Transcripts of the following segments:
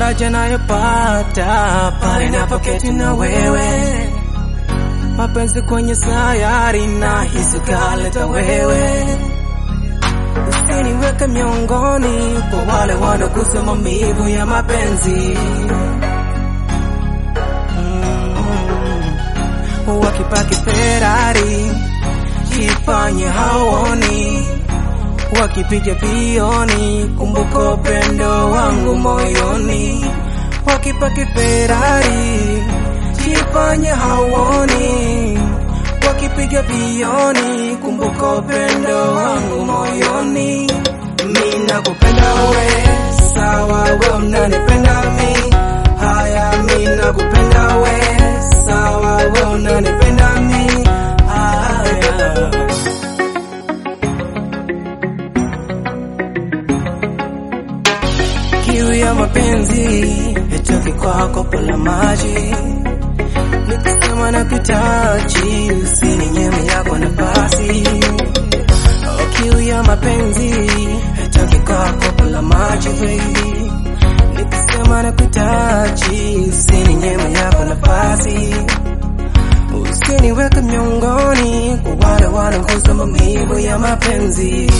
faraja nayopata pale napoketi na wewe, mapenzi kwenye sayari na hisi kaleta wewe, usiniweke miongoni kwa wale wanagusa maumivu ya mapenzi mm. Wakipaki Ferrari jifanye haoni, wakipiga pioni, kumbuka upendo wangu moyoni. Wakipaki Ferrari jifanye haoni, wakipiga pioni, kumbuka upendo wangu moyoni. Mimi nakupenda we, sawa we unanipenda mi, haya mimi nakupenda we, sawa we unanipenda mi, haya kiu ya mapenzi itoki kwako pola maji nikisema na kutachi usininyime yako nafasi oh, kiu ya mapenzi itoki kwako pola maji baby nikisema na kutachi usininyime yako nafasi usiniweke miongoni kwa wale wanagusa maumivu ya mapenzi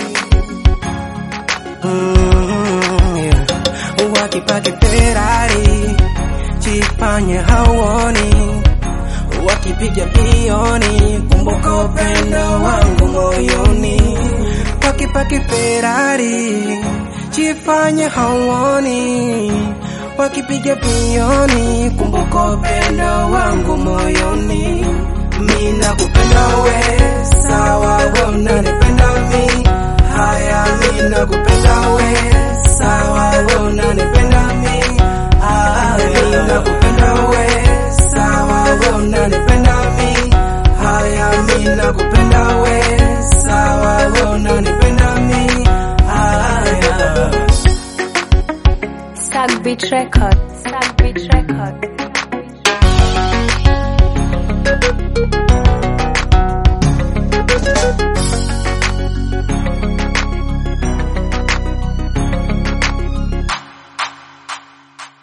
Mm, yeah. Wakipaki Ferrari jifanye hauoni, wakipiga pioni, kumbuka upendo wangu moyoni. Wakipaki Ferrari jifanye hauoni, wakipiga pioni, kumbuka upendo wangu moyoni. Mimi nakupenda we, sawa we unanipenda mi, haya mimi nakupenda we, sawa we unanipenda mi, haya mimi nakupenda we, sawa we unanipenda mi, haya mimi nakupenda we, sawa we unanipenda mi, haya Sag Beat Record. Sag Beat Record.